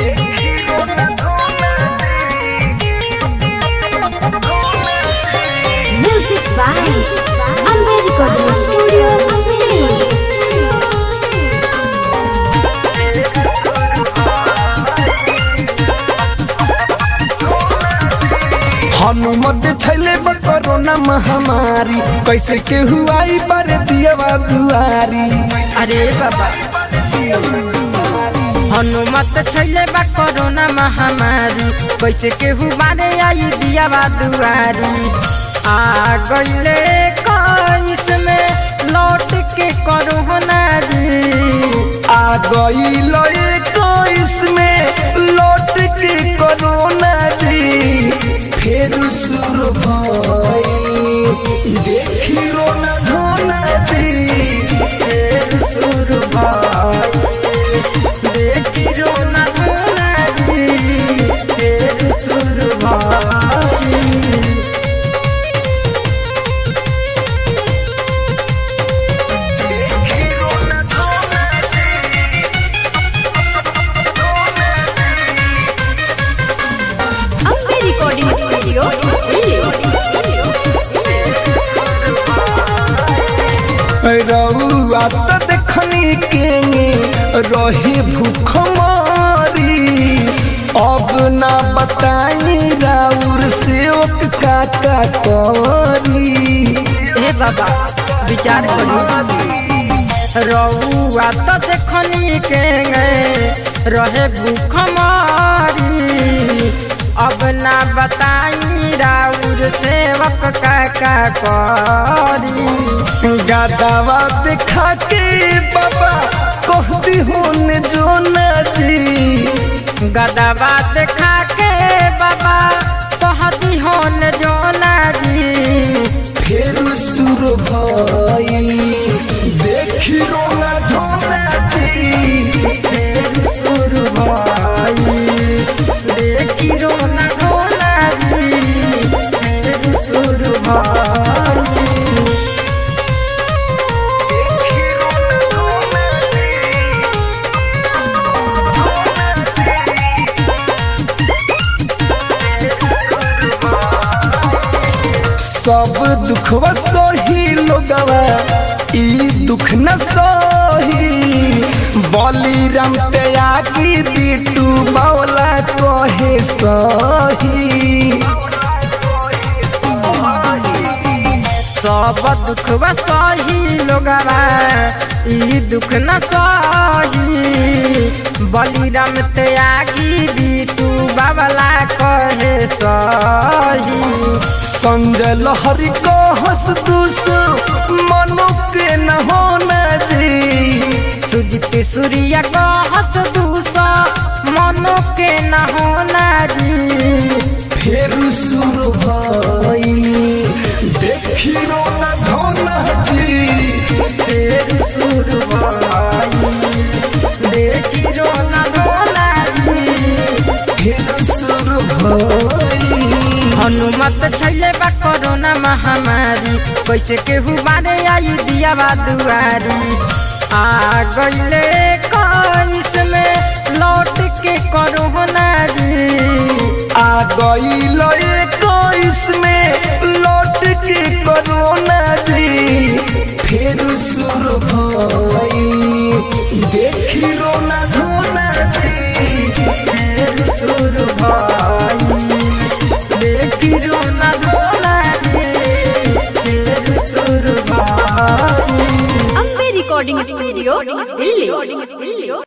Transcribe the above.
Music by Amber Recording Studio, Delhi. Hanumat छैले बा corona महामारी कैसे के हुआई पर दियवा दुआरी अरे बाबा हनुमत छैले बा कोरोना महामारी कैसे केहू मारे आई दिया बा दुआरी आ गईले कइस में लौट के कोरोना जी आ गई इक्कीस में लौट के कोरोना जी फिर शुरू भई देखी रोना धोना जी फेर शुरू भइल। देखी रोना धोना जी फेर शुरू भइल। Amber Recording Studio, Delhi. रउआ त देखनी के रही भूख मारी अब ना बताई राउर सेवक काका करी हे बाबा विचार करू रउआ तो देखनी के रहे भूख मारी अब ना बताई राउर सेवक काका करी गादावा दिखा के बाबा कहती होने जो नदी गदबा देखा के बाबा कहती होन जो जी फिर सुर भई देखी रोना धोना जी फेर शुरू भइल। देखी रोना धोना जी फेर शुरू भइल। सब दुखवा सही लोगवा ई दुख न सही बलिराम त्यागी बिटू बावला कहे सही सब दुख सही लोगवा ई दुख न सही बलिराम त्यागी बिटू बाबला कहे सही संजय लहरी को हंस दूस मनो के न होना जी सुजित सूर्य को हंस दूसा मनो के न होना जी फिर सुर भई देखी रोना धोना जी फेर शुरू भइल। देखी रोना धोना जी फिर सुर भई हनुमत छैले बा कोरोना महामारी कैसे केहू बारे आई दिया बा दुआरी आ गईले कइस में लौट के कोरोना जी आ गई इक्कीस में लौट के कोरोना जी फिर सुर भई देखी रोना धोना जी फेर शुरू भइल। देखी रोना धोना जी फेर शुरू भइल। Amber Recording Studio, Delhi.